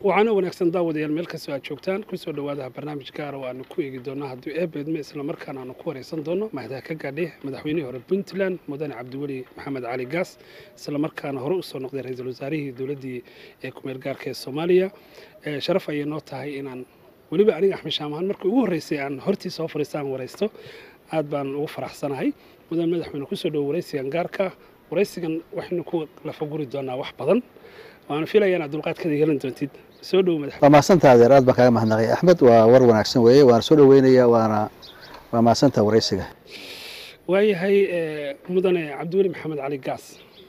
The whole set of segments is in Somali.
waxaana wanaagsan daawadayaal meel kastoo aad joogtaan kusoo dhawaadaha barnaamij gaara oo aanu ku eegi doonno haddii eebeedme islamarkaana aanu ku wareysan doonno mahdaa ka gaadhay madaxweynihii hore puntland mudane cabdiweli maxamed cali gaas islamarkaana hore usoo noqday ra-iisul wasaarihii dowladdii ee kumeel gaarka ee soomaaliya sharaf ayay noo tahay inaan weliba aniga axmed shaamahan markii ugu horreysay aan hortii soo fariistaan waraysto aad baan ugu faraxsanahay mudane madaxweyne kusoo dhowo waraysigan gaarka waraysigan waxaynu ku lafaguri doonaa wax badan waana filaya inaad dulqaadkada yeelan doontid soo dhowo madax waa mahadsantaa adeer aad baan kaaga mahadnaqay axmed waa war wanaagsan weeye waana soo dhaweynaya waana waa mahadsantaa waraysiga waayahay mudane cabdiweli maxamed cali gaas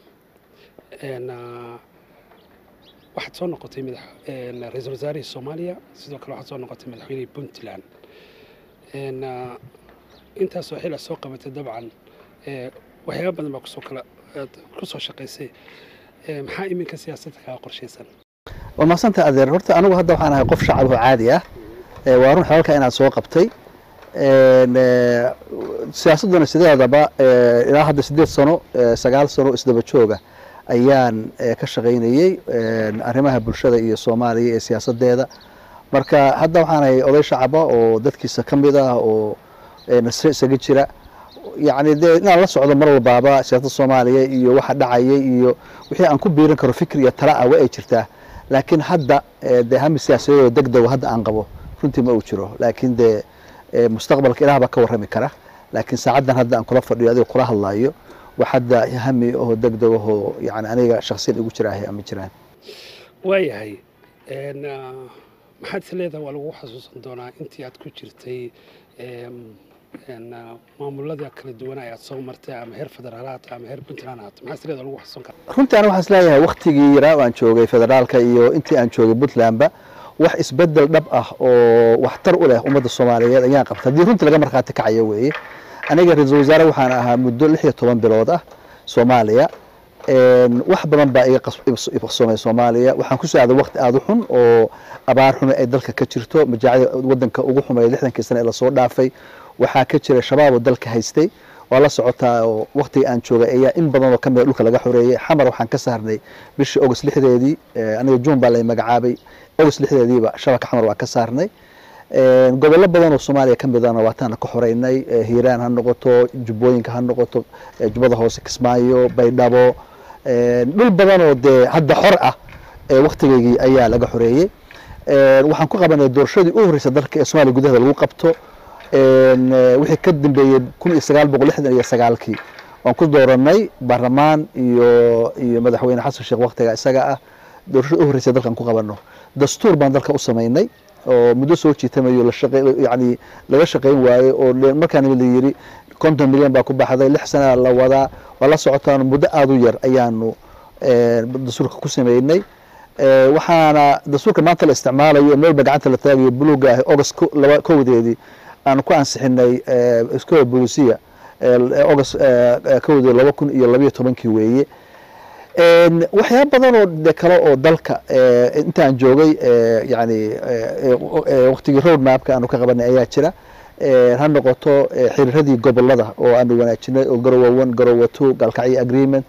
waxaad soo noqotay madax ra-iisul wasaarihii soomaaliya sidoo kale waxaad soo noqotay madaxweynihii puntland intaasoo xil aad soo qabatay dabcan waxyaaba badan baa kusoo kala kusoo shaqaysay maxaa iminka siyaasadda kaga qorshaysan waa mahadsantaa adeer horta anigu hadda waxaan ahay qof shacab oo caadi ah waa run xelalka inaad soo qabtay siyaasadduna sideedaba ilaa hadda siddeed sano sagaal sano isdaba jooga ayaan ka shaqaynayey arrimaha bulshada iyo soomaaliya ee siyaasadeeda marka hadda waxaan ahay oday shacaba oo dadkiisa ka mid ah oo nasre isaga jira yacni dee inaan la socdo mar walbaaba siyaasadda soomaaliya iyo waxa dhacayay iyo wixii aan ku biirin karo fikir iyo tala ah waa ay jirtaa laakiin hadda dee hami siyaasadeed oo deg dego hadda aan qabo runtii ma uu jiro laakiin dee mustaqbalka ilaah baa ka warrami kara laakiin saacaddan hadda aan kula fadhiyo adiga kula hadlaayo wax hadda hami oo deg deg ahoo yani aniga shaksiyan igu jira ahay ama jiraan waayahay maxaad is leedahay waa lagu xasuusan doonaa intii aad ku jirtay maamulada kala duwana ayaad soo martay ama heer federaalaad ama heer puntland ahaat maxaa is leedahay lagu xasuusan karaa runtii aniga waxaan is leeyahay waktigii yaraa aan joogay federaalka iyo intii aan joogay puntlandba wax isbedel dhab ah oo waxtar u leh ummadda soomaaliyeed ayaan qabta haddii runtii laga markhaati kacayo weeye aniga ra-iisul wasaare waxaan ahaa muddo lix iyo toban bilood ah soomaaliya wax badan baa iga iqsoomay soomaaliya waxaan ku socday waqti aada u xun oo abaar xume ay dalka ka jirto majaacida wadanka ugu xumay lixdankii sane ee lasoo dhaafay waxaa ka jira shabaab oo dalka haystay waa la socotaa oo waktiga aan joogay ayaa in badan oo ka mida dhulka laga xoreeyey xamar waxaan ka saarnay bishii august lixdeedii aniga juun baa lay magacaabay august lixdeediiba shabaka xamar waan ka saarnay gobollo badan oo soomaaliya ka midana waataana ka xoreynay hiiraan ha noqoto jubbooyinka ha noqoto jubbada hoose kismaayo baydhabo dhul badan oo dee hadda xor ah waktigeygii ayaa laga xoreeyey waxaan ku qabanay doorashadii u horreysay dalka ee somaaliya gudaheeda lagu qabto wixii ka dambeeyey kun iyo sagaal boqol lixdan iyo sagaalkii waan ku dooranay baarlamaan iyo iyo madaxweyne xasan sheekh waktiga isaga ah doorashadii u horreysay dalkan ku qabano dastuur baan dalka u samaynay oo muddo soo jiitamayo yani laga shaqayn waaye oo markaan la yiri konton milyan baa ku baxday lix sana la wadaa waa la socotaan muddo aada u yar ayaanu dastuurka ku sameynay waxaana dastuurka maanta la isticmaalayo meelba gacanta la taagayo buluuga ah august laba kowdeedii aanu ku ansixinay iskola bolisiya august kowdeed laba kun iyo labayo tobankii weeye waxyaaba badan oo de kale oo dalka intaan joogay yani waktigii road mapka aanu ka qabanay ayaa jira ha noqoto xiriiradii gobolada oo aanu wanaajinay oo garowa one garowa two galkacyo agreement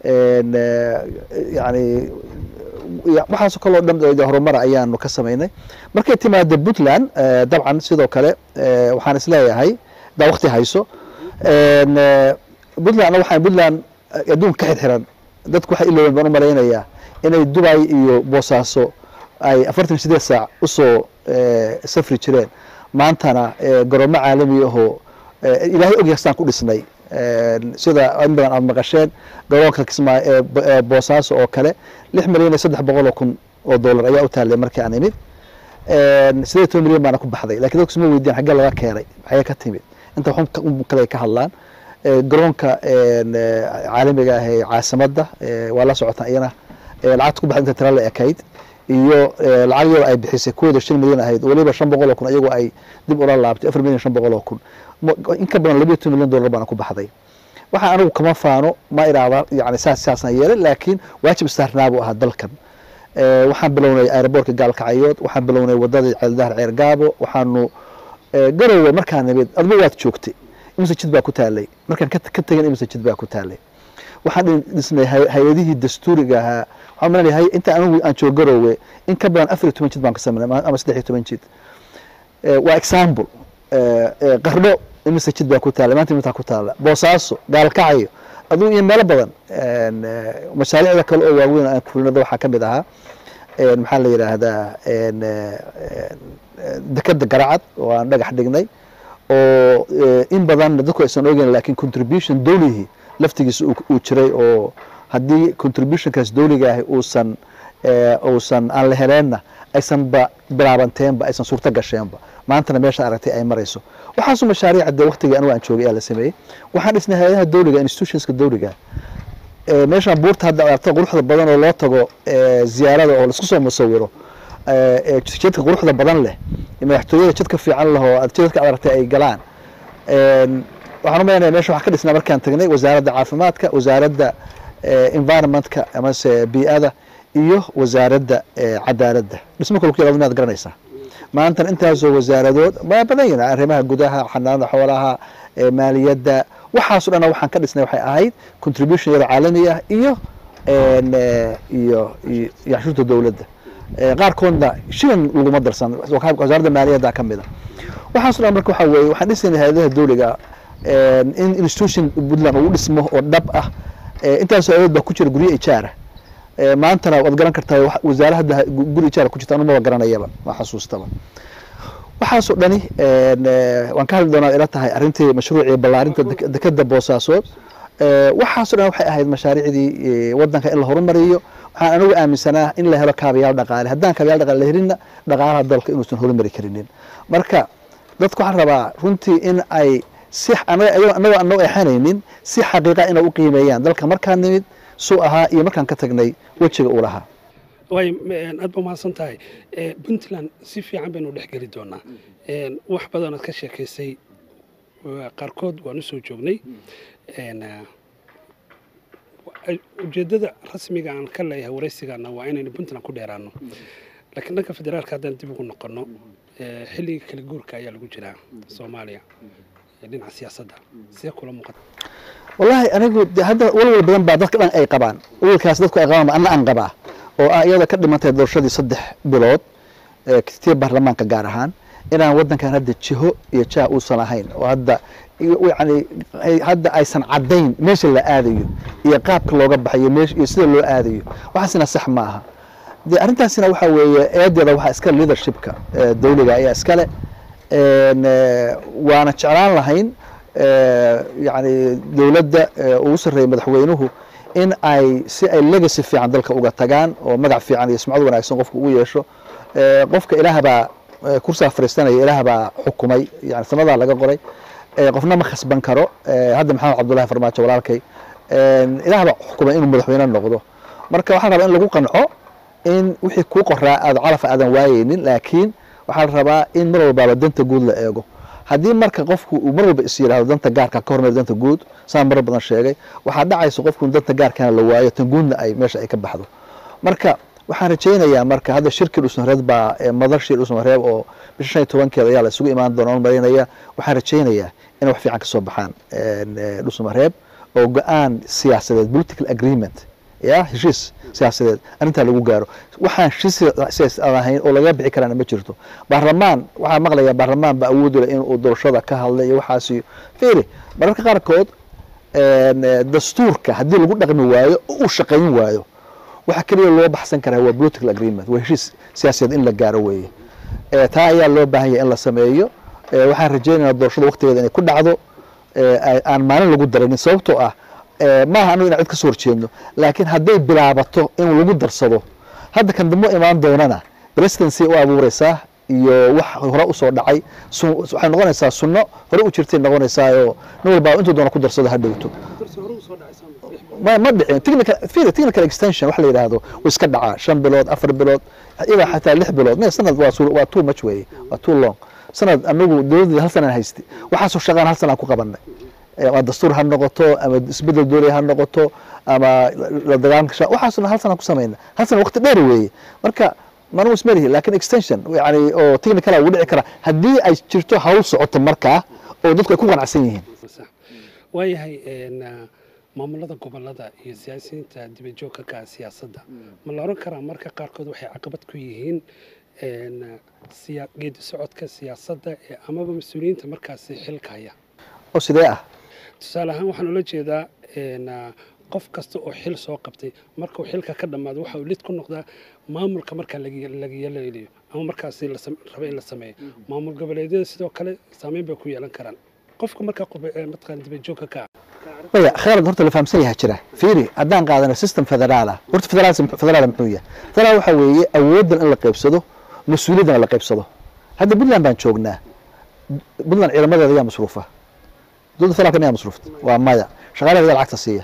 yani waxaasoo kaleo dhan horumara ayaanu ka samaynay markay timaado puntland dabcan sidoo kale waxaan isleeyahay daa wakti hayso puntland waxaan puntland adduunka ka xirxiran dadku waxay ilooben baan u malaynayaa inay dubay iyo boosaaso ay afartan sideed saac usoo safri jireen maantana garoomo caalami ahoo ilaahay ogyahay staan ku dhisnay sida in badan aad maqasheen garoonka kismaa boosaaso oo kale lix milyan iyo saddex boqol oo kun oo dollar ayaa u taallay markii aan imid sideed toban milyan baana ku baxday lakin dadku isma weydiyan xaggee laga keenay xaggee ka timid inta xun kale ay ka hadlaan garoonka caalamiga ah ee caasimadda waa la socotaan iyana lacagta ku baxda inta tira la ekayd iyo lacag yaro ay bixisay kuwooda shan milyan ahayd waliba shan boqol oo kun ayagu ay dib ula laabtay afar milyan shan boqol oo kun in ka badan labiyo toban milyan dollar baana ku baxday waxaa anigu kama faano ma iraahda yani saas saasaan yeelay laakiin waajib istaarnaa buu ahaa dalkan waxaan bilownay aeroboortka gaalkacyood waxaan bilownay wadadii ceeldahar ceer gaabo waxaanu garowe markaan nimid adba waad joogtay imise jid baa ku taalay markaan ka tegin imise jid baa ku taalay waxaan dhi- dhisnay hay- hay-adihii dastuuriga ahaa waxaan maleynahay inta anigu aan joogo garoowe in ka badan afar iyo toban jid baan ka sameynay ama- ama saddex iyo toban jid Eh, waa example Eh, eh, qardho imise jid baa ku taala maanta imitaa ku taala boosaaso gaalkacyo aduu iyo meelo badan En, eh, mashaariicda kale oo waaweyn aan kulinada waxaa ka mid ahaa En, maxaa la yidhaahdaa en, eh, en, eh, dekeda garacad oo aan dhagax dhignay oo eh, in badan dadku aysan ogeyn laakiin contribution dowligii laftigiisa uu uu jiray oo haddii contributionkaas dowliga ahi uusan eh, uusan aan la heleenna aysanba bilaabanteenba aysan suurto gasheenba maantana meesha aragtay ay marayso waxaasu mashaariica dee waqtigii anigu aan joogay ayaa la sameeyey waxaan dhisnay hay-adaha dowliga institutionska dowliga Eh, meeshaan buurta hadda aragto quruxda badan oo loo tago eh, ziyaarada oo laisku soo musawiro eh, eh, jidka quruxda badan leh iyo madaxtooyada jidka fiican leh oo aad jidka aragtay ay galaan En, waxaan u malaynayaa meesha waxaa ka dhisnaa markaan tagnay wasaaradda caafimaadka wasaaradda eh, environmentka amase bii'ada iyo wasaaradda eh, cadaaladda dhismo kale ku yalaad garanaysaa maantana intaasoo wasaaradood waa badan yihin arrimaha gudaha xanaanada xoolaha eh, maaliyadda waxaaso dhan waxaan ka dhisnay waxay ahayd contribution yada caalami ah iyo en, eh, iyo iyo iyo cashuurta dowladda Eh, qaarkoodna shilin laguma darsan waka- wasaaradda maaliyadda ka mid a waxaaso dhan marka waxaa weeye waxaan dhisnay hay-adaha dowliga en, in institution puntland uu dhismo oo dhab ah Eh, intaasoo awood baa ku jira guryo ijaara Eh, maantana waad garan kartaa wax- wasaare hadda gu- guri ijaara ku jirta anumaba garanayaba ma xasuustaba waxaasoo dhani en, eh, waan ka hadli doonaa ila tahay arrintii mashruucii ballaarinta dek- dekeda boosaasood Eh, waxaasoo dhan waxay ahayd mashaariicdii eh, wadanka in la horumariyo waxaan anigu aaminsanaa in la helo kaabayaal dhaqaale haddaan kaabayaal dhaqaale la helinna dhaqaalaha dalka inuusan horumari karinin marka dadku waxaan rabaa runtii in ay si anaga ayagoo- anagoo anagoo exanaynin si xaqiiqa inay u qiimeeyaan dalka markaan nimid suu ahaa iyo markaan ka tagnay wejiga uu lahaa waay m- aad ba umahadsan tahay Eh, puntland si fiican baynu dhex geli doonaa En, wax badan aad ka sheekaysay waa qaarkood waan u soo joognay En, eh, wa- ujeeddada rasmiga aan ka leeyahay waraysigana waa inaynu puntland ku dheeraano laakiin dhanka federaalka haddaan dib ugu noqono eh, xilligii kala guurka ayaa lagu jiraa soomaaliya ee dhinaca siyaasadda sidee kula muuqata wallaahi anigu de hadda walwal badan baa dadka dhan ay qabaan walwalkaas dadku ay qabaan anna aan qabaa oo ah iyada ka dhimantay doorashadii saddex bilood ee tii baarlamaanka gaar ahaan inaan wadankan hadda jiho iyo jah uusan ahayn oo hadda yani hadda aysan caddayn meesha la aadayo iyo qaabka looga baxayo meesha iyo sida loo aadayo waxaasina sax ma aha de arrintaasina waxaa weeye eedeeda waxaa iskale leadershipka ee dawliga ayaa iskale En, eh, waana jeclaan lahayn eh, yani dowladda eh, ugu sarreeya madaxweynuhu in ay si ay legacy fiican dalka uga tagaan oo magac fiican iyo sumcad wanaagsan qofka ugu yeesho Eh, qofka ilaah baa eh, kursiga fariistanaya ilaah baa xukumay yani sanadaa laga qoray Eh, qofna ma khasban karo Eh, hadda maxamed cabdullahi farmaajo walaalkay En, ilaah baa xukumay inuu madaxweyne noqdo marka waxaa rabaa in lagu qanco in wixii kuu qoraa aad calaf aadan waayeynin laakiin waxaa la rabaa in mar walbaaba danta guud la eego haddii marka qofku uu mar walba is yidhaahdo danta gaarka ka hormar danta guud saan marar badan sheegay waxaa dhacaysa qofku in danta gaarkana la waayo tan guudna ay meesha ay ka baxdo marka waxaan rajaynayaa marka hadda shirkii dhusmareed baa ee madashii dhusmareeb oo bisha shan iyo tobankeeda ayaa la isugu imaan doona on marinaya waxaan rajaynayaa inay wax fiican ka soo baxaan en, eh, dhusmareeb oo go-aan siyaasadeed political agreement ya heshiis siyaasadeed arrintaa lagu gaaro waxaan heshiis siyaas aan ahayn oo laga bixi karaana ma jirto baarlamaan waxaa maqlaya baarlamaan ba awood u leh inuu doorashada ka hadlay iyo waxaasi fiiri mararka qaarkood en, eh, dastuurka haddii lagu dhaqmi waayo oo uu shaqayn waayo waxa keliya loo baxsan karaa waa political agreement waa heshiis siyaasadeed in la gaaro weeye Eh, taa ayaa loo baahan yahay in la sameeyo Eh, waxaan rajaynayaa doorashada waqtigeeda inay ku dhacdo eh, ay- aan maalin lagu daranin sababtoo ah eh, maaha anigu inaan cid ka soo horjeedno laakiin hadday bilaabato in lagu darsado hadda kan dambe imaan doonana presidency u abuureysaa iyo wax hore usoo dhacay su- waxay noqonaysaa sunno hore u jirtay noqonaysaa oo nin walbaa intuu doona ku darsado ha dhowto ma ma dhicin technical fiiri technical extension wax la yidhaahdo way iska dhacaa shan bilood afar bilood ilaa xataa lix bilood me sanad waa su- waa too much weeye waa too long sanad anagu dowladda hal sanaan haystay waxaasoo shaqaan hal sanaan ku qabanay Eh, ama dastuur ha noqoto ama isbedel dooliya ha noqoto ama la dagaalanka sha waxaasna hal sanaan ku samayna hal sana waqti dheer weeye marka manu ismarihi lakin extension yani oo technical ugu dhici kara haddii ay jirto hawl socoto markaa oo dadku ay ku qanacsan yihiin sax waayahay en, ah, maamulada gobolada iyo siyaasiyiinta dibajoogka ka ah siyaasadda ma la oran karaa marka qaarkood waxay caqabad ku yihiin geedi socodka siyaasadda ee amaba mas-uuliyiinta markaasi xilka haya oo sidee ah tusaale ahaan waxaan ula jeedaa qof kasta oo xil soo qabtay markuu xilka ka dhammaado waxa uu lid ku noqdaa maamulka markaa laga yeelanayo ama markaasi raba in la sameeyo maamul goboleedyada sidoo kale saameyn bay ku yeelan karaan qofka markaa mataqaan dibajoogka ka ah maya khalad horta la fahamsan yaha jira fiiri haddaan qaadano system federaala horta federaal federaal muxuu yahay federaal waxaa weeye awooddan in la qaybsado mas-uuliyaddana la qaybsado hadda puntland baan joognaa puntland ciidamadeeda yaa masruufa dowladda federaalka miyaa masruufta waa maya shaqaalaheeda lacagta siiya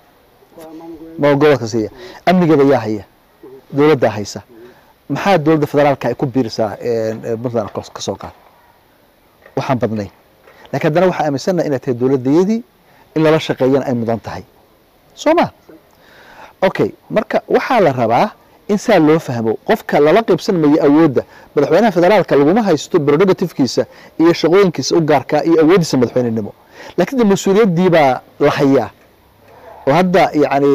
gobolka siiya amnigeeda yaa haya dowladdaa haysa maxaa dowladda federaalka ay ku biirisaa puntland ka soo qaad waxaan badnayn lakiin haddana waxaa aaminsannaha inay tahay dowladdayadii in lala shaqeeyana ay mudan tahay soo ma okay marka waxaa la rabaa in saa loo fahmo qofka lala qaybsan mayo awoodda madaxweynaha federaalka laguma haysto prerogativkiisa iyo shaqooyinkiisa u gaarkaa iyo awooddiisa madaxweynenimo lakiin de mas-uuliyaddii baa la hayaa oo hadda yani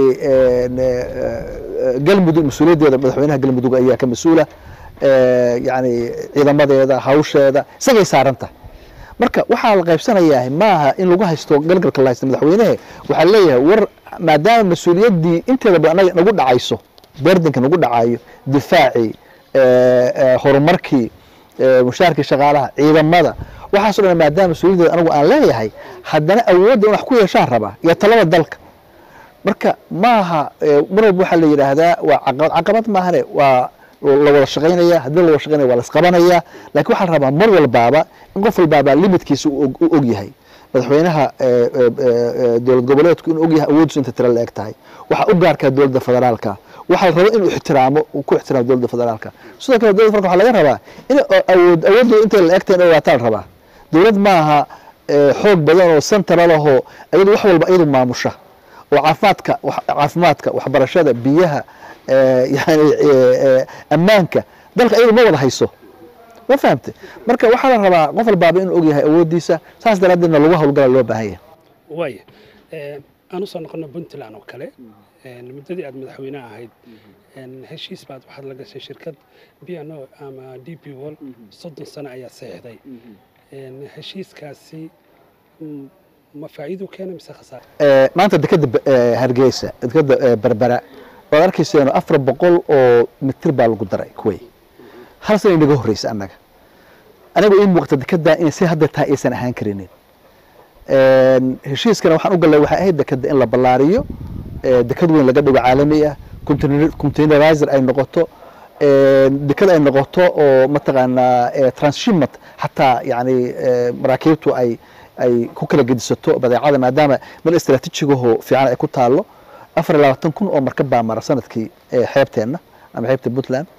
galmudug mas-uuliyaddeeda madaxweynaha galmudug ayaa ka mas-uula yani ciidamadeeda hawsheeda isagay saaranta marka waxaa la qaybsanayaa maaha in lagu haysto galgalka la haysto madaxweynehe waxaa leeyahay war maadaama mas-uuliyaddii inteeda ba anaga nagu dhacayso berdanka nagu dhacayo difaacii horumarkii mushaarkii shaqaalaha ciidamada waxaaso dhan maadaama mas-uuliyaddeeda anagu aan leeyahay haddana awoodda in wax ku yeeshaan rabaa iyo talada dalka marka maaha mar walba waxaa la yidhaahdaa waa caqabad caqabad maahane waa la wada shaqaynaya haddii la wada shaqaynaya waa la isqabanaya lakin waxaa la rabaa mar walbaaba in qof walbaaba limitkiisa u og yahay madaxweynaha dowlad goboleedku inuu og yahay awooddiisu inta tira la eg tahay waxaa u gaarkaa dowladda federaalka waxaa la raba inuu ixtiraamo ku ixtiraamo dowladda federaalka sidoo kale dowladda federaalka waxaa laga rabaa in awood awoodooda intay la egtahay in ogaataa la rabaa dowlad maaha xoog badan oo central ahoo iyadu wax walba iyadu maamusha oo caafimaadka caafimaadka waxbarashada biyaha yani ammaanka dalka iyadu ma wada hayso ma fahamte marka waxaa la rabaa qof walbaaba inuu ogyahay awooddiisa saas daraaddeedna lagu hawlgala loo baahan yahay waaya aan usoo noqono puntland oo kale muddadii aad madaxweyne ahayd heshiis baad waxaad la gashay shirkad piano ama d p wall soddon sano ayaa saxiixday heshiiskaasi ma faa'iidu keena mise khasaar maanta dekeda hargeysa dekeda berbera waad arkayseeno afar boqol oo mitir baa lagu daray kuway hal sana inaga horreysa annaga aniga ii muuqata dekedaa inay si hadda tahay aysan ahaan karinin heshiiskana waxaan u gallay waxay ahayd dekeda in la ballaariyo deked weyn laga dhigo caalami ah containerizer ay noqoto deked ay noqoto oo mataqaanaa transshipment xataa yani maraakiibtu ay ay ku kala gedisato badeecada maadaama meel istraatiijigaho fiican ay ku taalo afar iyo labaatan kun oo markab baa mara sanadkii xeebteenna ama xeebta puntland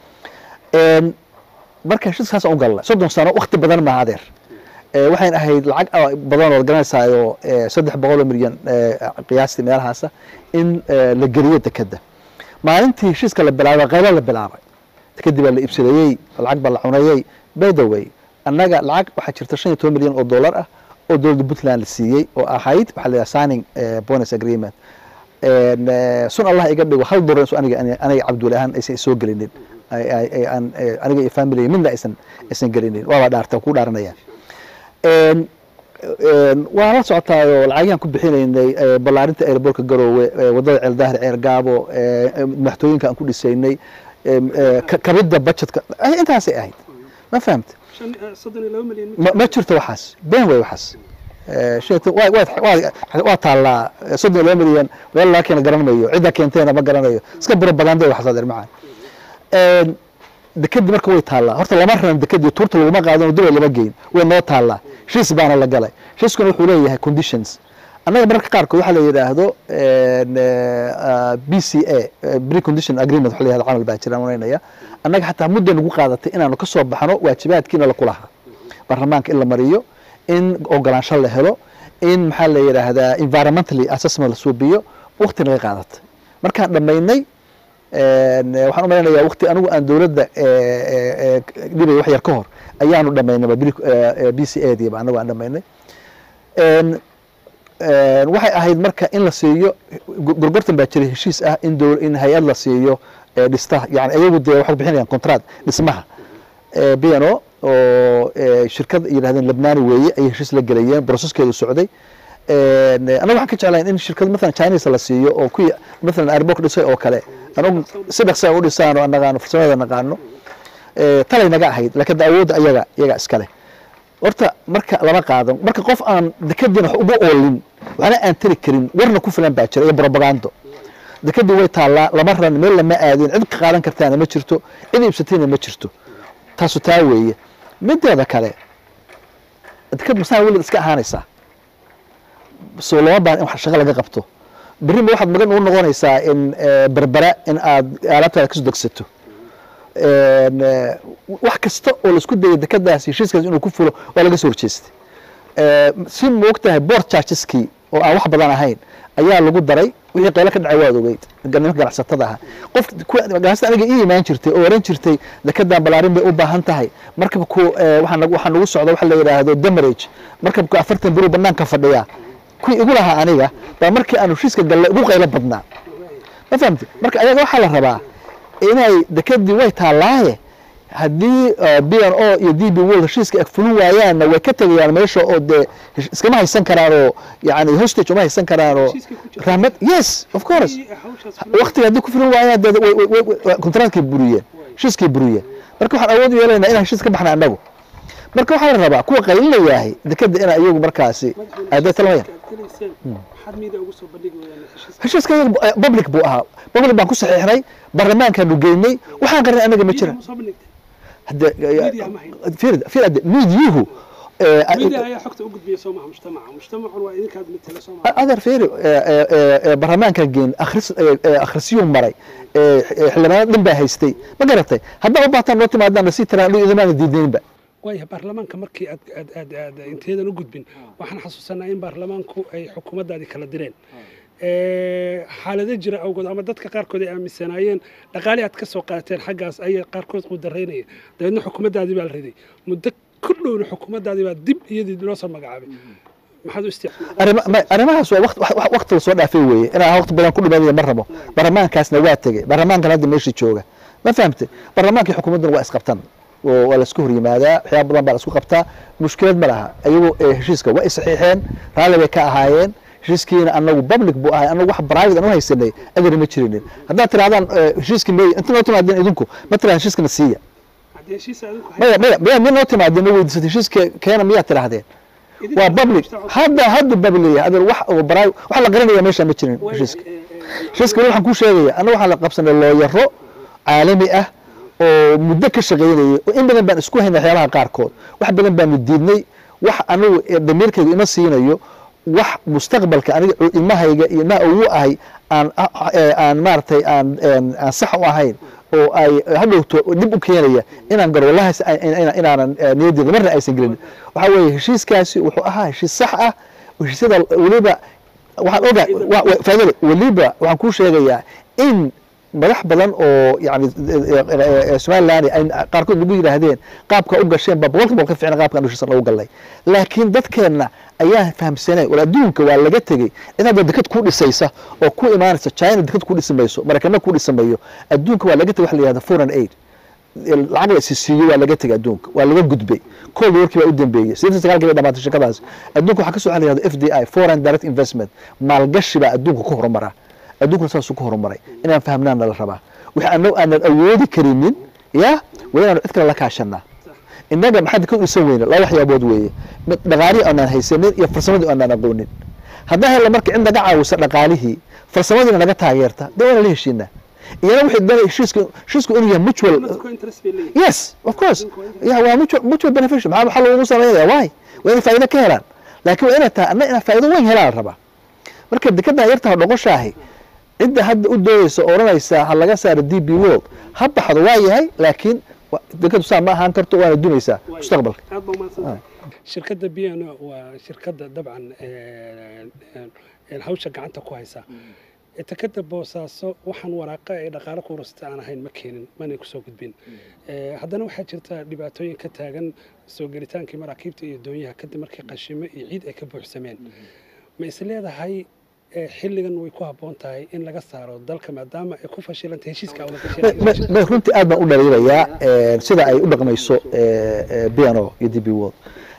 marka heshiiskaas aan u galnay soddon sano wakti badan maaha adeer waxayn ahayd lacag badan oo garanaysaayo saddex boqol oo milyan qiyaastii meelahaasa in la geliyo dekeda maalintii heshiiska la bilaabay qaylo la bilaabay dekedii baa la iibsadayey lacag baa la cunayey by the way annaga lacag waxaa jirta shan iyo toban milyan oo dollar ah oo dowladda puntland la siiyey oo ahayd waxaa la yidhaha signing bonus agreement sun allah iga dhigo hal dolar aniga aniga cabdulle ahaan aysan soo gelinin aniga iyo family midna aysan aysan gelinin waaba dhaarta ku dhaaranaya waan la socotaayoo lacagyaan ku bixinaynay ballaarinta airbortka garoowe wadada ceeldaahir ceer gaabo madaxtooyinka aan ku dhisaynay kabidda budgetka intaasay ahayd ma fahamta ma jirto waxaas been wey waxaas waa taallaa soddon iyo laba milyan meel laga keena garan mayo cidda keenteena ma garanayo iska biro badan de waxaas adeer macaan dekedi marka way taallaa horta lama raran dekedi tuurta laguma qaadano dubay lama geyn way noo taallaa heshiis baana la galay heshiiskuna wuxuu leeyahay conditions annaga mararka qaarkood waxaa la yidhaahdo b c a pre condition agreement waxa la yihahdo camal baa jiraan onaynaya annaga xataa mudday nagu qaadatay inaanu ka soo baxno waajibaadkiina la kulahaa baarlamaanka in la mariyo in ogolaansho la helo in maxaa la yidhaahdaa environmentally assessment la suubiyo wakti naga qaadatay markaan dhammaynay waxaan u malaynayaa wakti anigu aan dowladda dhibay wax yar ka hor ayaanu dhamaynay b c a diiba anagu aan dhamaynay waxay ahayd marka in la siiyo gorgortan baa jiray heshiis ah in dow in hay-ad la siiyo dhista yani ayagu dee waxay bixinayaan contract dhismaha b n o oo shirkad yidhahdeen lebnani weeye ayay heshiis la gelayeen broceskeedu socday anaga waxaan ka jeclayn in shirkad mathalan chinese la siiyo oo kuwii mathalan airbok dhisay oo kale anagu si dhaqsa u dhisaan oo naqaano farsamada naqaano talay naga ahayd laakiin awoodda ayaga iyaga iskale horta marka lama qaadan marka qof aan dekadiina wax uga oolin waxna aan tari karin warna ku filan baa jira iyo brobagando dekadii way taallaa lama ran meel lama aadin cid ka qaadan kartaana ma jirto cid iibsatayna ma jirto taasu taa weeye mideeda kale dekad masaa welid iska ahaanaysaa soo lama baahan in wax shaqo laga qabto berrima waxaad magan ugu noqonaysaa in berbera in aad alaabtaada kasoo degsato wax kasta oo laisku dayay dekadaas heshiiskaas inuu ku fulo waa laga soo horjeestay si moogtahay board chargeskii oo aan wax badan ahayn ayaa lagu daray wixii qaylo ka dhacay waad ogeyd nimanka ganacsatada ahaa qof ganacsata aniga ii imaan jirtay oo oran jirtay dekadan balaarin bay u baahan tahay markabku waxaa nagu socda waxa la yidhaahdo damarage markabku afartan biro banaanka fadhiya kuwii igu lahaa aniga baa markii aanu heshiiska gallay ugu qaylo badnaa ma fahamti marka ayaga waxaa la rabaa inay dekadii way taallaaye haddii b n o iyo d b world heshiiska ag fulin waayaanna way ka tegayaan meesha oo dee iskama haysan karaan oo yani hostage uma haysan karaan oo rahmad yes of course waktiga haddii ku fulin waayaan dee contractkay buriyeen heshiiskay buriyeen marka waxaan awood u yeelaynaa inaan heshiis ka baxna annagu marka waxaa la rabaa kuwa qaylinayaahay dekada ina iyagu markaasi aday talmayaan heshiiska iyaga public buu ahaa public baan ku saxiixnay baarlamaankaanu geynay waxaan qarnay anaga ma jira miidyuhu adeer feri baarlamaankan geen akhrisyuu maray xildhibaanada dhan baa haystay ma garatay haddaa u baataan noo timaadaan nasii tiraan anigu idamaana diidnaynba waaya baarlamaanka markii aad aad aad aad inteedan u gudbin waxaan xasuusanaa in baarlamaanku ay xukuumaddaadii kala direen xaalado jira awgood ama dadka qaarkood ay aaminsanaayeen dhaqaali aad ka soo qaateen xaggaas ayay qaarkood u daraynaya dabeedna xukuumaddaadii baa la riday muddo ku dhowna xukuumaddaadii baa dib iyadii loo soo magacaabay maxaad u isticmaal arrimahaas waa wakti la soo dhaafay weeye inaan waqti badan ku dhimanaya ma rabo baarlamaankaasna waa tegey baarlamaankan hadda meeshii jooga ma fahamtay baarlamaankii xukuumadduna waa isqabtan waa laisku hor yimaadaa waxyaaba badan baa la isku qabtaa mushkilad ma laha ayagu heshiiska waa isaxiixeen raalli bay ka ahaayeen heshiiskiina anagu public buu ahay anagu wax private aan u haysanay adar ma jirinin haddaad tirahdaan heshiiskii may inta noo timaadeen idinku ma tirahdaan heshiiskana siiya maya maya maya mi noo timaadeen ma weydiisatay heshiiska keena miyaad tirahdeen waa public hadda hadda public yahay adar wax oo private wax la qarinaya meesha ma jirin heshiiska heshiiska waxaan kuu sheegaya anagu waxaan la qabsanay looyaro caalami ah oo muddo ka shaqaynayay oo in badan baan isku haynay waxyaabaha qaarkood wax badan baanu diidnay wax anigu damiirkayga ima siinayo wax mustaqbalka aniga ilmahayga iyo ilmaha ugu ahay aan aan maaragtay aan aan sax u ahayn oo ay hadhowto dib u keenaya inaan garo wallahi inaanan niyaddeeda marna aysan gelin waxaa weeye heshiiskaasi wuxuu ahaa heshiis sax ah heshiisyada weliba waxaan ogaa faadale weliba waxaan kuu sheegayaa in madax badan oo yani somaliland ay qaarkood lagu yidhaahdeen qaabka u gasheen ba boqolka boqol ka ficna qaabkan heshiisa lagu galay laakiin dadkeenna ayaan fahamsanay wal adduunka waa laga tegey cid hadda dekad ku dhisaysa oo ku imaanaysa china dekad ku dhisi mayso maraykana ku dhisi mayo adduunka waa laga tegey waxa la yihahda foreign aid lacag la isisiiyo waa laga tegey adduunka waa laga gudbay cold warkii baa u dambeeyey sideetan sagaalkii bay dhamaatay shirkadaas adduunka waxaa ka soo xaliyahda f d i foreign direct investment maalgashi baa adduunka ku horumara adduunkuna saasuu ku horumaray inaan fahmnaana la rabaa wixii annagu aanan awoodi karinin ya waa inaanu cid kale la kaashanaa innaga maxaad ka dhisan weyne laba waxyaabood weeye dhaqaalihii aanaan haysanin iyo farsamadii aanaan aqoonin haddaan hella marka cid naga caawisa dhaqaalihii farsamadiina naga taageerta dee waana la heshiinaa iyana waxay dana heshiisku heshiisku inuu yahay mutual yes of course ya waa mutual mutual beneficial maxaa maxaa loogu samaynaya why waa inay faa'iido ka helaan laakiin waa inay tahay anna inaan faa'iido weyn helaan rabaa marka dekedan yartaha dhoqoshaahi cidda hadda u doodaysa oo odhanaysa ha laga saaro d b world ha baxdo waa yahay laakiin dekadu saa ma ahaan karto waana dumaysaa mustaqbalka shirkadda b n o waa shirkadda dabcan hawsha gacanta ku haysa tekada boosaaso waxaan waraaqa ay dhaqaalo kuurasta aan ahayn ma keenin manay kusoo gudbin haddana waxaa jirta dhibaatooyin ka taagan soo gelitaankii maraakiibta iyo doonyaha kadib markii qashimo iyo ciid ay ka buuxsameen ma is leedahay xilligan way ku habboon tahay in laga saaro dalka maadaama ay ku fashilantay heshiiska ma runtii aad baan u dhaliilayaa sida ay u dhaqmayso piano iyo d b world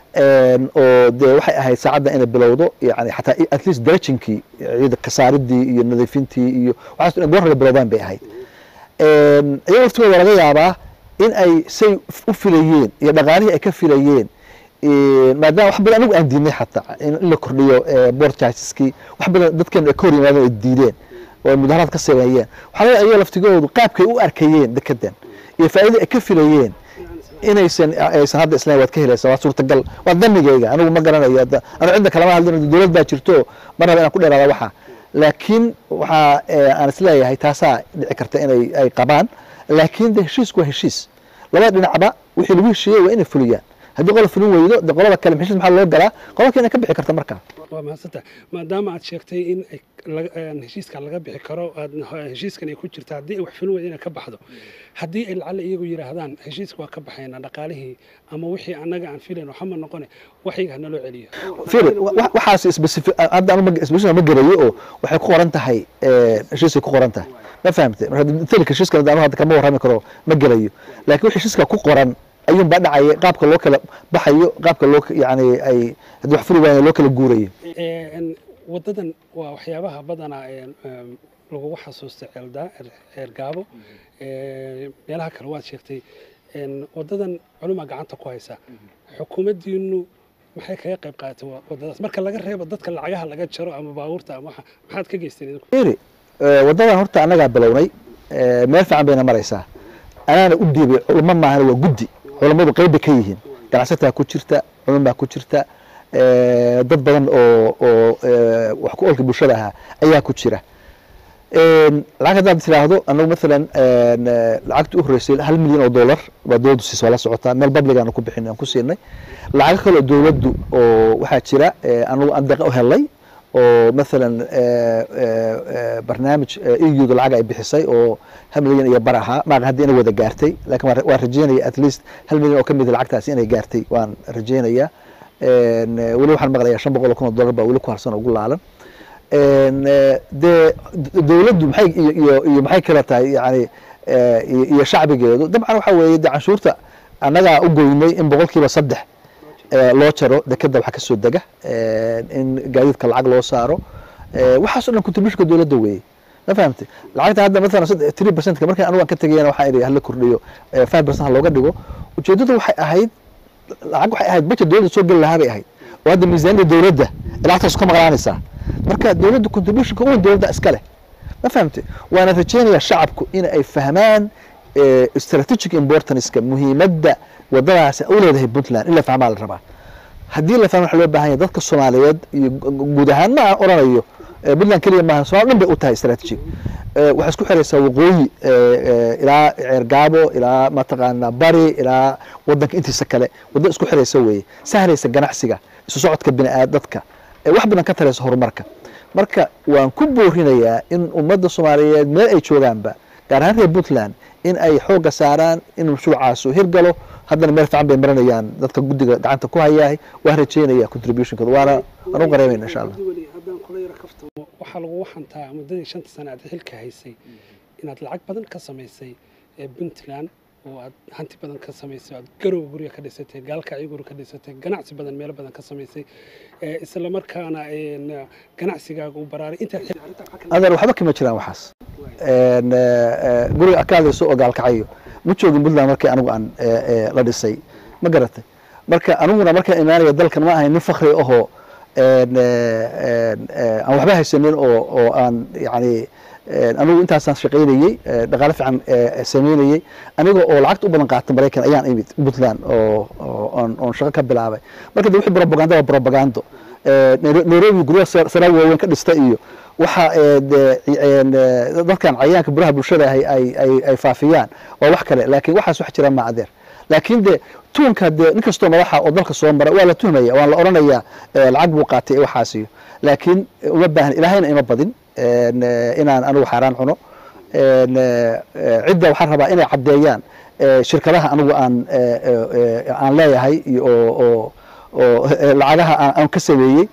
oo dee waxay ahayd saacadda inay bilowdo yani xataa at least darajinkii ciida kasaaridii iyo nadiifintii iyo waxaas goor hore bilowdaan bay ahayd iyaga laftigooda laga yaabaa in ay say u filayeen iyo dhaqaalihii ay ka filayeen maadaama wax badan anigu aan diidnay xataa in la kordhiyo board chargeskii wax badan dadkeenu ay ka hor yimaadeen ay diideen oo ay mudaharaad ka sameeyeen waxaa laga iyaga laftigoodu qaabkay u arkayeen dekedan iyo faa'iidada ay ka filayeen inaysan aysan hadda islaam waad ka helaysaa waa suurtagal waa damigayga anigu ma garanayo anu cidda kalama hadlin dowlad baa jirto ma raba inaan ku dheeraada waxa laakiin waxaa aan isleeyahay taasaa dhici karta inay ay qabaan laakiin de heshiisku waa heshiis labada dhinacba wixii lagu heshiiyey waa inay fuliyaan haddii qola fulin weydo de qolada kale heshiis maxaa loo galaa qolaka inay ka bixi karta markaa waa mahadsanta maadaama aad sheegtay in heshiiska laga bixi karo heshiiskan ay ku jirta haddii ay wax fulin weydo inay ka baxdo haddii ay lacalle iyagu yidhaahdaan heshiiska waa ka baxayna dhaqaalihii ama wixii annaga aan filayn waxama noqone waxayga hana loo celiyo firi waxaas specific hadda anu specific ma garayo oo waxay ku qoran tahay heshiiskay ku qoran tahay ma fahamtay marka heshiiskan anu hadda kama warrami karo ma garayo laakiin wixii heshiiska ku qoran ayuun baa dhacaya qaabka loo kala baxayo qaabka loo yani ay haddii wax fuli waaya loo kala guurayo waddadan waa waxyaabaha badanaa lagugu xasuusta ceeldaa ceergaabo meelaha kale waad sheegtay waddadan culumaa gacanta ku haysa xukuumaddiinu maxay kaga qayb qaadatay waddadaas marka laga reebo dadka lacagaha laga jaro ama baabuurta ama waxa maxaad ka geysteen iri waddadan horta annagaa bilownay meel fiican bayna maraysaa anaana u dhiibay culamo maahana waa guddi culammadu qayb bay ka yihiin ganacsataa ku jirta culumaa ku jirta dad badan oo oo wax ku olka bulshada ahaa ayaa ku jira lacag haddaad tiraahdo anagu maalan lacagta u horeysay hal milyan oo dollar baa dowladdu siisa waa la socotaa meel public aanu ku bixin aan ku siinay lacago kale oo dowladdu oo waxaa jira anagu aan deeqa u helnay oo maalan barnaamij euda lacag ay bixisay oo hal milyan iyo bar ahaa maaqa haddii inay wada gaartay laakiin waan rajeynaya at least hal milyan oo ka mid lacagtaasi inay gaartay waan rajeynayaa weli waxaan maqlayaa shan boqol oo kun oo dollar baa weli ku harsan oo ugu laalan dee dowladdu maxay iyo iyo maxay kala tahay yani iyo shacbigeedu dabcan waxa weeye de canshuurta annagaa u goynay in boqolkiiba saddex loo jaro dekeda waxa kasoo dega in gaadiidka lacag loo saaro waxaasoo dhan contributionka dowladda weeye ma fahamtay lacagta hadda maalan three percentka markii anugu aan ka tegayana waxaa idhi hala kordhiyo five percent ha looga dhigo ujeeddadu waxay ahayd lacag waxay ahayd budget dowladda soo geli lahaa bay ahayd oo hadda miisaaniyada dowladda lacagtaas ka maqlaanaysaa marka dowladda contributionka uwan dowladda iska leh ma fahamtay waana rajeynayaa shacabku in ay fahmaan strategic importanceka muhiimadda wadadaasi u leedahay puntland in la fahmaa la rabaa haddii la fahmo waxa loo baahan yahay dadka soomaaliyeed iyo guud ahaan ma oranayo puntland keliya maaha somal dhan bay u tahay strategic waxay isku xiraysaa waqooyi ilaa ceergaabo ilaa mataqaana bari ilaa wadanka intiisa kale wadda isku xiraysa weeye sahlaysa ganacsiga isu socodka biniaad dadka wax badan ka taraysa horumarka marka waan ku boorinayaa in ummadda soomaaliyeed meel ay joogaanba gaar ahaan reer puntland in ay xoogga saaraan in mashruucaasu hirgalo haddana meel fiican bay maranayaan dadka guddiga gacanta ku hayahay waan rajeynaya contributionkooda waana waan u qareemayna insha allah haddaan kula yaro kaftamo waxaa lagu waxantaa muddadii shanta sane aad xilka haysay inaad lacag badan ka samaysay ee puntland oo aad hanti badan ka samaysay aad garow gurya ka dhisatay gaalkacyo guri ka dhisatay ganacsi badan meelo badan ka samaysay isla markaana ganacsigaaga u baraaray intaad adeer waxba kama jiraan waxaas guriga ka hadlayso oo gaalkacyo ma joogin puntland markii anigu aan la dhisay ma garatay marka aniguna markaan imaanaya dalkan ma ahay nin fakri ahoo aan waxba haysanin oo oo aan yani anigu intaasaan shaqaynayey dhaqaale fiican sameynayey aniga oo lacagta u badan qaata maraykan ayaan imid puntland oo oon shaqo ka bilaabay marka de wixii propaganda waa propagando nairobi guryaha saraal waaweyn ka dhista iyo waxa dadkan cayaanka buraha bulshada ahay ay faafiyaan waa wax kale laakiin waxaas wax jira ma adeer laakiin de tuunka de nin kastoo madaxa oo dalka soo mara waa la tuhmaya waan la odhanaya lacag buu qaatay ee waxaasiyo laakiin uma baahan ilaahayna ima badin inaan anigu xaaraan cuno cidda waxaan rabaa inay caddeeyaan shirkadaha anigu aan aan leeyahay iyo oo oo lacagaha aan ka sameeyey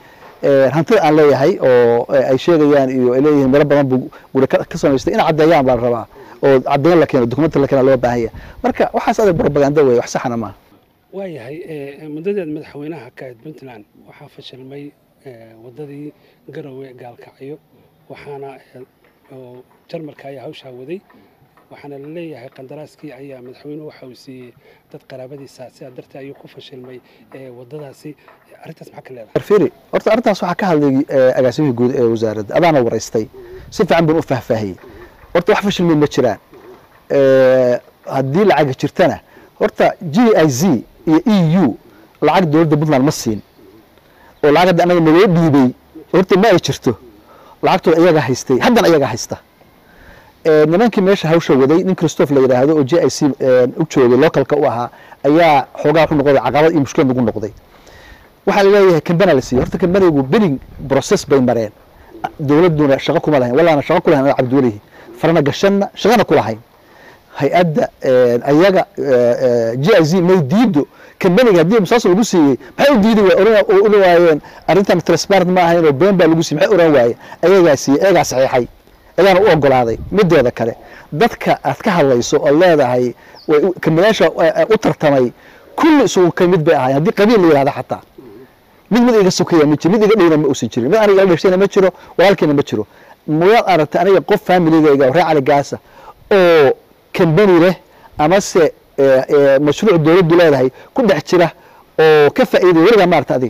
eh, hantida aan leeyahay oo eh, ay sheegayaan iyo ay leeyihiin meelo badan buu guri ka ka samaystay in caddeeyaan baa la rabaa oo caddeyn la keeno dokumenti la keena loo baahan yahay marka waxaas adag propaganda weeye wax saxana maaha waayahay eh, muddadeed madaxweynaha ka ahayd puntland waxaa fashilmay eh, waddadii garowe gaalkacyo waxaana eh, oo jarmalka ayaa hawshaa waday waxaana la leeyahay qandaraaskii ayaa madaxweynuhu waxa uu siiyey dad qaraabadiisa sidaa darteed ayuu ku fashilmay eh, waddadaasi arrintaas maxaa ka leedahay arfiri horta arrintaas waxaa ka hadlay eh, agaasimihii guud ee wasaaradda adaana waraystay si fiican baan u faahfaahiyey horta wax fashilmay ma jiraan Eh, haddii lacaga jirtana horta g i z iyo e u lacag dowladda puntland ma siin oo lacag hadda anaga naloo dhiibay horta ma ay jirto lacagtooda iyagaa haystay haddana iyagaa haysta Eh, nimankii meesha hawsha waday nin christophe la yidhaahdo oo j i c u joogay localka u ahaa ayaa xoogaa wuxuu noqday caqabad iyo mushkilad ugu noqday waxaa la leeyahay kambana la siiyey horta kambanigu bidding process bay mareen dowladduna shaqo kuma lahayn walaana shaqo ku lahayn cabdiwelihi farana gashanna shaqana ku lahayn hay-adda ayaga g i z may diido kambaniga haddii musaasal lagu siiyey maxay u diidi ula waayeen arrintan transparent ma ahayn oo been baa lagu siiyey maxay oran waayeen ayagaa siiyey ayagaa saxiixay ayaana u ogolaaday mideeda kale dadka aad ka hadlayso oo leedahay way u- kambaniyaasha eh, u tartamay kulli isugu ka mid bay ahaayeen haddii qabiil la yihahdo xataa mid mid iga sokeeya ma jiro mid iga dhowna ma uusan jirin mid aniga ila dhashayna ma jiro walaalkeena ma jiro muyaad aragtay aniga qof familigayga oo reer cali gaasa oo kambani leh amase eh, eh, mashruuc dowladdu leedahay ku dhex jira oo ka faa'iidaya weligaa maarata adiga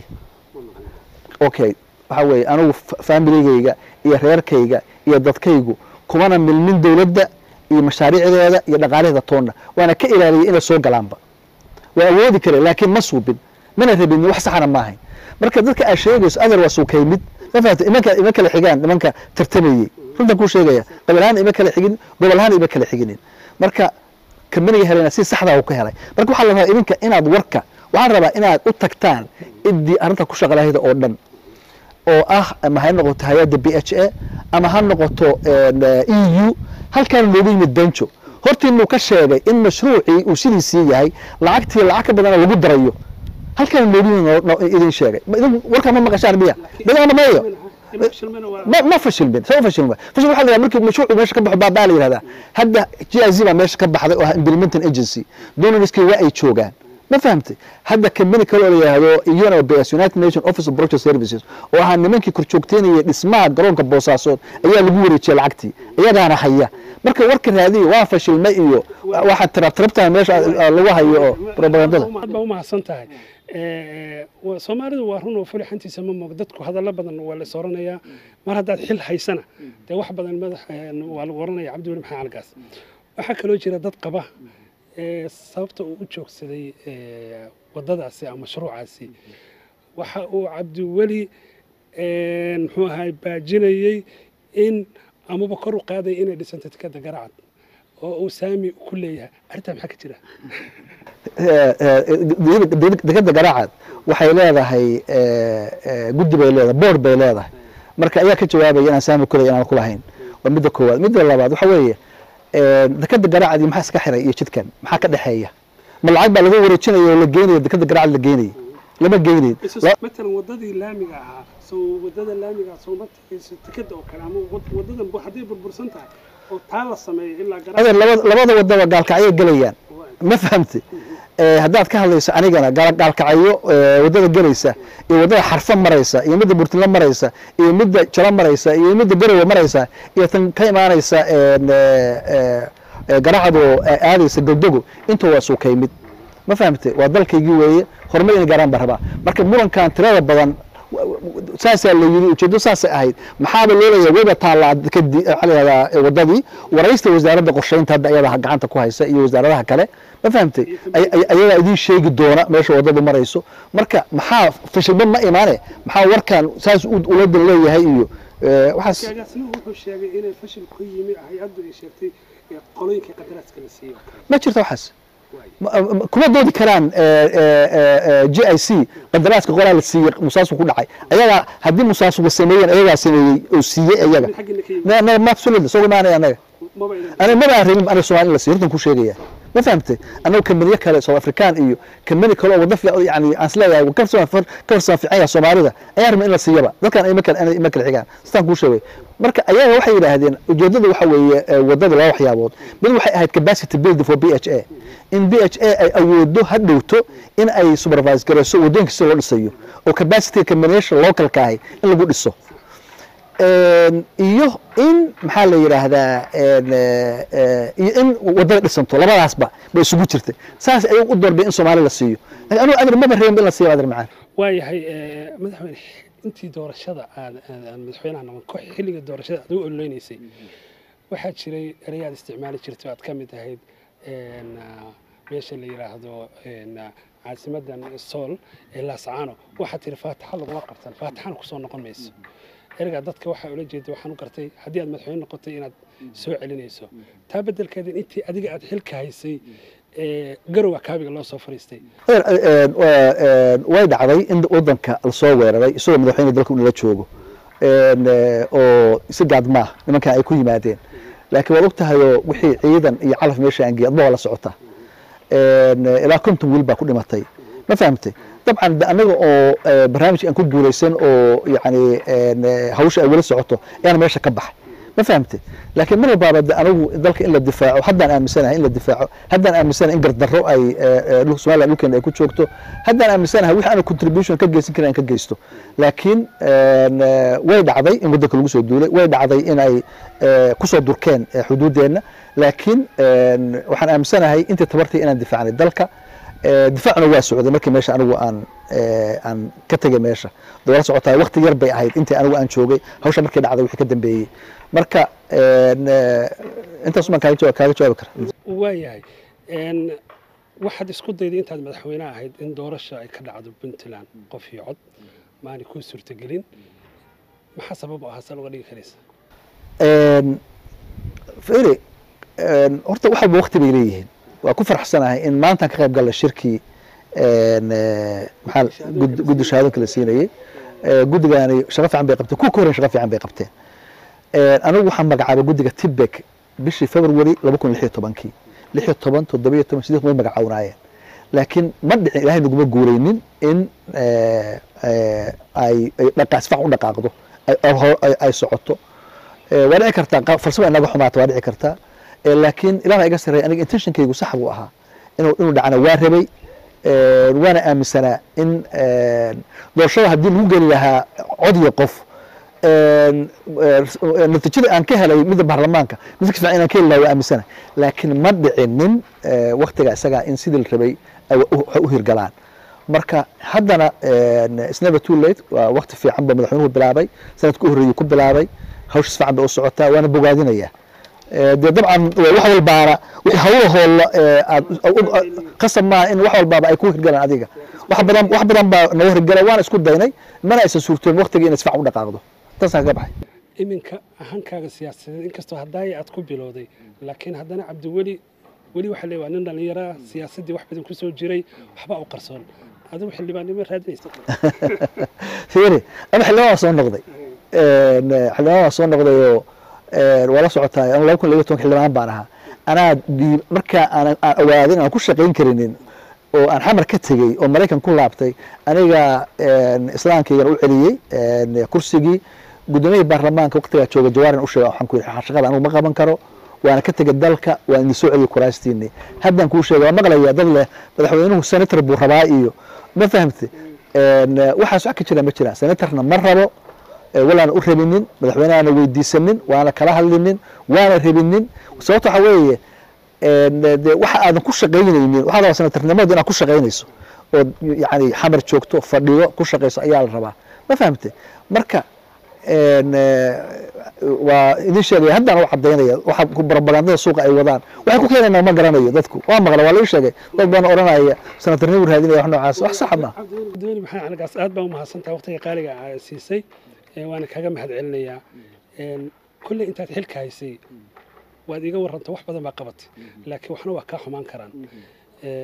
okay waxa weeye anigu fa- familigayga iyo reerkayga iyo dadkaygu kumana milmin dowladda iyo mashaariicdeeda iyo dhaqaalaheeda toonna waana ka ilaaliyay inay soo galaanba waa awoodi kare laakiin ma suubin mana rabin wax saxana ma ahayn marka dadka aad sheegayso adar waa suukaymid ma fahamta imanka ima kala xigaan nimanka tartamayey runtan kuu sheegaya qabiil ahaan ima kala xigin gobol ahaan ima kala xiginin marka kambaniga helayna si saxdaa uu ka helay marka waxaa la rabaa idinka inaad warka waxaan rabaa inaad u tagtaan ciddii arrinta ku shaqalahayda oo dhan oo ah ama ha noqoto hay-adda b h a ama ha noqoto e u halkaana loogu yimid benjo hortiinuu ka sheegay in mashruucii uu sidiisii yahay lacagtii lacag ka badana lagu darayo halkaana loogu yimid noo- noo- idin sheegay Ma idin warkaa ma maqashaan miya bilaana mayo ma ma fashilmin soo fashilma fashil waxaa la yidhahdaa markii mashruucu meesha ka baxo baabaa la yidhahdaa hadda g i z baa meesha ka baxday oo ah implementing agency donoriskii waa ay joogaan ma fahamtay hadda kambani kale oo la yidhaahdo UNOPS United Nations Office of Project Services oo ahaa nimankii korjoogteynaya dhismaha garoonka boosaasood ayaa lagu wareejiyay lacagtii iyagaana haya marka warka raadiya waa fashilmay iyo waxaa tirab tirabtaa meesha ah, lagu hayo oo propagandada aad baa u mahadsan tahay Eh, waa- soomaalidu waa run oo fulixantiisa ma moog dadku hadallo badan waa la is oranayaa mar haddaad xil haysana dee wax badan madax eh, waa lagu oranaya cabdiweli maxaa algaas waxaa kaloo jira dad qaba eh, sababta uu u joogsaday eh, waddadaasi ama mashruucaasi waxa uu cabdiweli eh, muxuu ahay baajinayey in amaba kor u qaaday inay dhisanto tikada garacad oo uu saami ku leeyahay arrintaa maxaa ka jira dekada garaacad waxay leedahay eh, eh, guddi bay leedahay board bay leedahay marka ayaa ka jawaabaya inaan saami kulay inaan kulahayn waa midda koowaad midda labaad waxa weeye eh, dekada garaacad iyo maxaa iska xiray iyo jidkan maxaa ka dhexeeya ma lacag baa laga wareejinaya oo la geenaya dekada garaacad la geenaya lama geynayn La- matalan wadadii laamiga ahaa soo wadada laamiga soo ma tagayso tikada oo kale ama wad- wadadan bu- hadday burbursan tahay oo taa la sameeyo ilaa adeer labada labada wadaba gaalkacyay gelayaan ma fahamti Eh, haddaad ka hadlayso anigana gaal- gaalkacyo eh, waddada gelaysa iyo waddada xarfo maraysa iyo midda burtinlo maraysa iyo midda jalo maraysa iyo midda garowe maraysa iyo tan ka imaanaysa en, eh, eh, eh, garacadoo eh, aadaysa godogo inta waa suukay mid ma fahamte waa dalkaygii weeye horumar inay gaaraan baan rabaa marka murankan tirada badan w- w- saasaa la yidhi ujeeddo saasay ahayd maxaaba loo leeyahay weyba taallaa kadib waxaa la yidhahdaa eh, waddadii waraysta wasaaradda qorsheynta hadda iyada gacanta ku haysa iyo wasaaradaha kale ma fahamtay Ay- ay- ayagaa idiin sheegi doona meesha waddadu marayso marka maxaa fashilba ma imaane maxaa warkan saas u- uladan leeyahay iyo eh, waxaas agaasimuhu wuxuu sheegay inay fashil ku yimi hay-addu ay sheegtay ee qolooyinka qadaraaska la siiyo ma jirto waxaas Ma- ma- kuma doodi karaan g i c qadaraaska qoraa la siiyey musaasku ku dhacay ayagaa haddii musaasuga sameeyeen ayagaa sameeyey oo siiyey ayaga xaggina ka yimi Na- na- ma absolutely soo imaanaya anaga maba idan aniga maba aan rabin aniga soomaali in la siiyo hortan ku sheegaya ma fahamtay annagu kambaniyo kale south african iyo kambani kale oo wada fiican yani aan isleeyahay ka farsan ka farsan fiican yahay soomaalida ayaa rabna in la siiyaba dadkan ay ma kale ay ma kale xigaan sidaan kuu sheegay marka ayaga waxay yidhaahdeen ujeedada waxa weeye eh, wadada laba waxyaabood mid waxay ahayd capacity building for b h a in b h a ay awoodo ha dhowto in ay supervise garayso wadooyinka sida loo dhisayo oo capacity combination localka ahi in lagu dhiso Een, iyo in maxaa la yidhaahdaa een, eh, eh, iyo in wadada dhisanto labadaasba bay isugu jirtay saas ayagu u doorbay in soomaali la siiyo laakiin anugu adar maba reebin in la siiyo adar macaan waayahay eh, madaxweyne intii doorashada aad aad- aad madaxweynaha noqon ko xilliga doorashada aad u ololeynaysay waxaa jiray erayaad isticmaali jirtay oo aad ka mid ahayd een, ah, meesha la yidhaahdo een, ah, caasimadan sool ee laascaano waxaad tiri faataxa laguma qabtan faataxana kusoo noqon mayso ergaa dadka waxaa ula jeeda waxaan u gartay haddii aad madaxweyne noqotay inaad soo celinayso taa beddelkeeda intii adiga aad xilka haysay ee garowga kaabiga loo soo fariistay Een, een, waa, een, way dhacday in wadanka lasoo weeraray isagoo madaxweyne dalka uu nala joogo Een, eh, oo si gaadmaa nimankan ay ku yimaadeen laakiin waad ogtahayoo wixii ciidan iyo calaf meesha aan geey adba waa la socota Een, eh, ilaa konton wiil baa ku dhimatay ma fahamtay dabcan de anaga oo eh, barnaamij aan ku guulaysan oo yani een, eh, hawsha ay weli socoto ayaan meesha ka baxay ma fahamtay laakiin mar walbaaba de anagu dalka in la difaaco haddaan aaminsanahay in la difaaco haddaan aaminsanahay in gardarro ay eh, eh, dhul- somaliland dhulkeena ay ku joogto haddaan aaminsanahay wixii aana contribution ka geysan karin aan ka geysto laakiin een, eh, way dhacday in wadanka lagu soo duulay way dhacday in ay eh, kusoo durkeen eh, xuduudeenna laakiin een, waxaan aaminsanahay intii tabartay inaan difaacnay dalka Eh, difaacuna waa socday markii meesha anigu aan eh, aan ka tegay meesha dawla socotaa waqti yar bay ahayd intii anigu aan joogay hawsha markii dhacday wixii ka dambeeyey marka een, eh, intaas baan kaaga jawa- kaaga jawaabi kara waayahay een, waxaad isku dayday intaad madaxweyne ahayd in doorasha ay ka dhacdo puntland qof iyo cod maanay kuu suurtagelin maxaa sabab u ahaa saa uga dhigi karaysa Een, fiiri een, horta wax walba waqti bay leeyihiin waa ku faraxsanahay in maantaan ka qayb galla shirkii een, eh, maxaa gud- guddi shahaadooyinka la siinayey Eh, guddigaani shaqo fiican bay qabteen kuwa ka horreyn shaqo fiican bay qabteen Een, anigu waxaan magacaabay guddiga tibek bishii february laba kun lix iyo tobankii lix iyo toban toddoba iyo toban sidii way magacawnaayeen laakiin ma dhicin ilaahay naguma guureynin in eh, eh, ay ay dhaqa si fiican u dhaqaaqdo ay- ay- ay- ay socoto Eh, waa dhici kartaa qa- farsamo inaga xumaata waa dhici kartaa Eh, laakiin ilaah baa iga sarreeya aniga intentionkaygu sax buu ahaa inuu inuu dhacana waa rabay Eh, waana aaminsanaa in eh, doorashada haddii lagu geli lahaa cod iyo qof een, eh, natiijada aan ka helay midda baarlamaanka mid ka fiican inaan ka heli lahaa waa aaminsana laakiin ma dhicinin eh, waqtiga isagaa in sidii la rabay ay u- waxay u hirgalaan marka haddana een, it's never too late waa waqti fiican ba madaxweynuhu bilaabay sanadka u horreeyey ku bilaabay hawsha si fiican bay u socotaa waana bogaadinaya Eh, dee dabcan eh, wax walbaana wixii hawlahoola eh, aad u- u- qasab maaha in wax walbaaba ay ku hirgalaan adiga wax badan wax badan baa naga hirgala waana isku daynay mana aysan suurtoon waqtiga inay si fiican u dhaqaaqdo taasaan kaga baxay iminka ahankaaga siyaasadeed inkastoo haddaaya aad ku bilowday laakiin haddana cabdiweli weli waxaa leeyahay waa nin dhallinyaraa siyaasaddii wax badan kusoo jiray waxbaa u qarsoon adigu xildhibaannimo raadinaysa fiiri ama xildhibaan waa soo noqday Een, eh, xildhibaan waa soo noqday oo een, waa la socotaa anu laba kun iyo toban xildhibaan baan ahaa anaa dhiib markaa aan aan awaaday aan ku shaqayn karinin oo aan xamar ka tegey oo maraykan ku laabtay aniga een, islaamkaygan u celiyey een, kursigii gudoomiyihii baarlamaanka waqtigaa jooga jawaarin u sheega waxaan ku yidhi shaqada anigu ma qaban karo waana ka tegay dalka waan idin soo celiyey kuraastiinii haddaan kuu sheega waa maqlayaa dad leh madaxweynuhu senator buu rabaa iyo ma fahamte Een, eh, waxaas wax ka jira ma jiraan senatorna ma rabo eh, walaana u rabinin madaxweynehaana weydiisanin waana kala hadlinin waana rabinin sababta waxa weeye een, eh, dee waxa aadan ku shaqaynaynin waxaa la rabaa senatornimadu inaad ku shaqaynayso oo yani xamar joogto fadhiyo ku shaqayso ayaa la rabaa ma fahamte marka een, eh, waa idin sheegaya haddaan u cadaynaya waxa ku barabagandada suuqa ay wadaan waxay ku keenayna ma garanayo dadku waa maqla waa laga sheegay dad badan oranaya senatornimu raadinaya wax noocaas wax saxa ma cabdiweli maxamed caligaas aad baa u mahadsantaha waqtiga qaaliga aa siisay ee waana kaga mahad celinayaa Een, kolley intaad xilka haysay waad iiga warranta wax badan baa qabatay laakiin waxna waa kaa xumaan karaan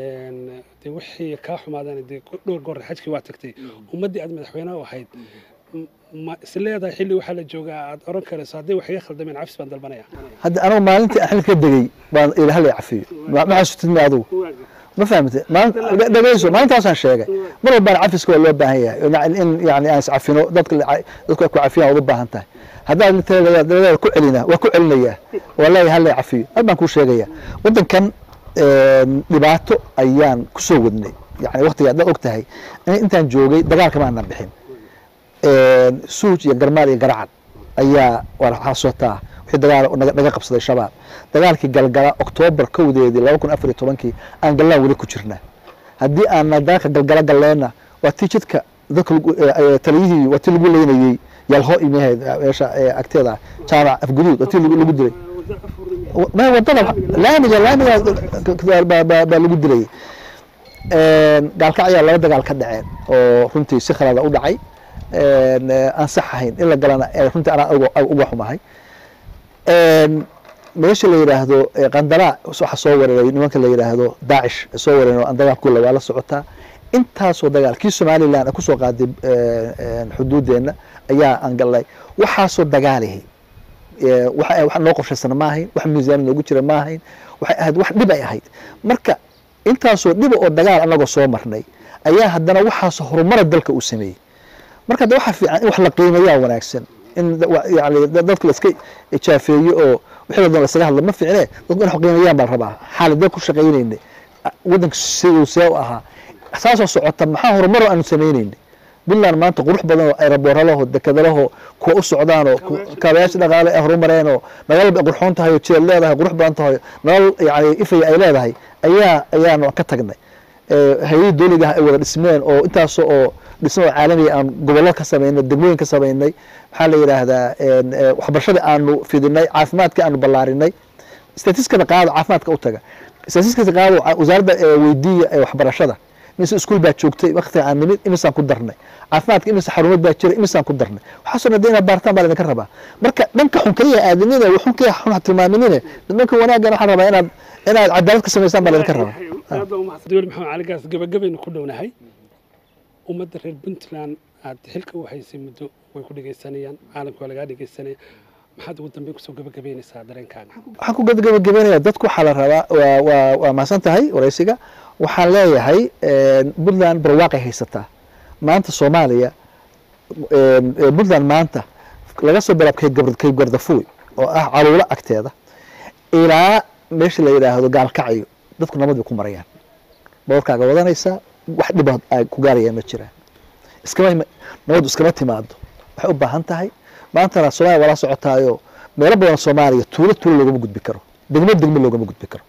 Een, dee wixii kaa xumaadaan dee dhowr goor xajkii waa tagtay ummaddii aad madaxweynaha u ahayd m- ma isleedahay xilli waxaa la joogaa aad oran karayso haddii wax iga khaldameen cafis baan dalbanaya hadda anigu maalintii aan xilka ka degey baan ila hal cafiyo ma ma xasutid mi adigu ma fahamte maalin dhegeyso maalintaasaan sheegay mar walbaan cafiska waa loo baahan yahay in- in yani aan iscafino dadka la- dadku ay ku cafiyaan waad u baahan tahay haddaad taladeeda ku celina waa ku celinayaa waa leeyahay hal la cafiyo hal baan kuu sheegaya waddankan een, dhibaato ayaan kusoo wadnay yani waqtiga haddaad og tahay in- intaan joogay dagaalka maanan bixin een, suuj iyo garmaal iyo garacad ayaa waa xasuutaa wixii dagaal naga naga qabsaday shabaab dagaalkii galgala oktoobar kowdeedii laba kun afar iyo tobankii aan gallaan weli ku jirnaa haddii aan dagaalka galgala galleenna waa tii jidka dadka lagu- ee, ee, taliyihii waa tii lagu leynayey yalho imaheed meesha ee, agteeda ah, jaamac afguduud waa tii lagu lagu dilay ma wadada laamiga laamiga baa- baa baa lagu dilayay Een, gaalkac ayaa laba dagaal ka dhaceen oo runtii si khalada u dhacay een, ee, aan sax ahayn in la galana ee, runtii anaa uga- uga xumahay Een, meesha la yidhaahdo ee, qandalaa waxa soo weeraray nimanka la yidhaahdo daacish soo weeraray oo aan dagaal kula waa la socotaa intaasoo dagaal kii somaliland ay kusoo qaaday ee, een, xuduudeenna ayaa aan galnay waxaasoo dagaalihi ee, waxa wax noo qorshaysana ma ahayn wax miisaan noogu jira ma ahayn waxay ahayd wax dhib ay ahayd marka intaasoo dhiba oo dagaal anagoo soo marnay ayaa haddana waxaasoo horumara dalka uu sameeyey marka de waxa fiican in wax la qiimeeyaa wanaagsan in da- wa- yani da- dadka la iska jaafeeyo oo wixii la lasaga hadlo ma fiicne dadku in wax qiimeeyaan baa la rabaa xaaladee ku shaqaynaynay a- waddanka siduu see u ahaa saasoo socota maxaa horumaro aanu sameynaynay puntland maanta qurux badan oo aerobooralaho dekadalaho kuwa u socdaanoo kaabayaasha dhaqaale ay horumareenoo magaalo bay qurxoon tahay oo jeel leedahay qurux badan tahay nolol yani ifaya ay leedahay ayaa ayaanu ka tagnay hay-adii dowliga ah ay wada dhismeen oo intaas oo dhismo oo caalamiga aan gobollo ka samaynay degmooyin ka samaynay maxaa la yidhaahdaa een, ee, waxbarashadii aanu fidinay caafimaadkii aanu ballaarinay statiskada qaado caafimaadka u taga statiskada qaado ca- wasaaradda ee weydiiya ee waxbarashada imise iskuul baa joogtay waqtiga aan nimid imisaan ku darnay caafimaadka imise xarumood baa jira imisaan ku darnay waxaasoo dhan dee inaad baartaan baa laydinka rabaa marka dhanka xun kaliya aadamina waxun kaliya xun ha tilmaaminine dhanka wanaaggan waxaan rabaa inaad inaad cadaalad ka samaysaan baa laydinka rabaa dowli maxamed cali gaas gabagabaynu ku dhownahay ummadda reer puntland aad xilka u haysay muddo way ku dhegaysanayaan caalamka waa lagaa dhegaysanaya maxaad ugu dambeyn kusoo gabagabaynaysaa dareenkaaga waxaan ku gabagabeynaya dadku waxaa la rabaa waa waa waa mahadsan tahay waraysiga waxaan leeyahay een, puntland barwaaqay haysataa maanta soomaaliya een, ee, puntland maanta laga soo bilaab kayb gabr- kayb gardafuuy oo ah caluulo agteeda ilaa meesha la yidhaahdo gaalkacyo dadku nabad bay ku marayaan boorkaaga wadanaysaa wax dhibaad ay ku gaarayaan ma jiraan iskama ima- nabaddu iskama timaado waxay u baahan tahay maantana soomaaliya waa la socotaayo meelo badan soomaaliya tuulo tuulo loogama gudbi karo degmo degmo loogama gudbi karo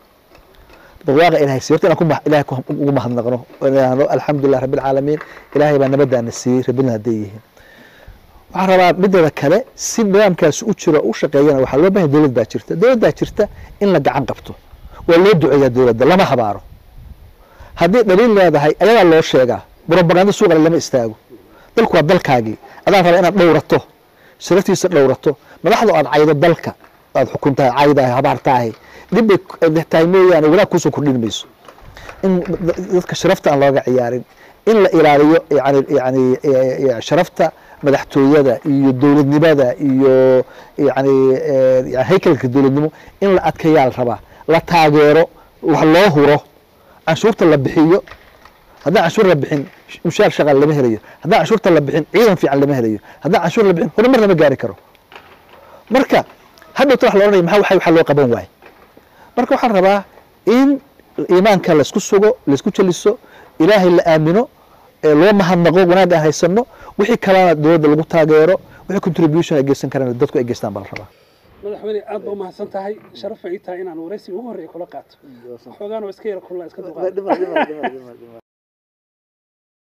barwaaqa ilahay siiy horta inaan ku ma- ilahay ku- ugu mahadnaqno oo idhaahdo alxamdulilah rabbi alcaalamiin ilaahay baa nabadaana siiyey rabbilna hadday yihiin waxaan rabaa mideeda kale si nidaamkaasi u jiro u shaqeeyana waxaa loo baahan dowlad baa jirta dowlad baa jirta in la gacan qabto waa loo duceeyaa dowladda lama habaaro haddii dhaliil leedahay ayagaa loo sheegaa brobaganda suuqale lama istaago dalku waa dalkaagii adaan rabaa inaad dhowrato sharaftiisa dhowrato madaxdu aad caydo dalka aad xukuntahay caydahay habaartaahay dhibbay tahay mooyaane wanaag kuusoo kordhin mayso in dadka sharafta aan looga ciyaarin in la ilaaliyo yani yani eh, sharafta madaxtooyada iyo dowladnimada iyo yani eh, yani haykalka dowladnimo in la adkeeyaa la rabaa la taageero wax loo huro canshuurta la bixiyo haddaan canshuur la bixin mushaar shaqaal lama helayo haddaan canshuurta la bixin ciidan fiican lama helayo haddaan canshuur la bixin horumar lama gaari karo marka hadhowta wax la ohanaya maxaa waxa waxa loo qaban waaye marka waxaan rabaa in iimaanka laysku sugo laysku jeliso ilaahay la aamino ee loo mahadnaqo wanaag aan haysano wixii kalena dowladda lagu taageero wixii contribution ay geysan karaan dadku ay geystaan baa la rabaa madaxweyne aad ba umahadsan tahay sharaf ay tahay inaan waraysiga ugu horreeya kula qaato xoogaan oo iska yara kulla iska duqaado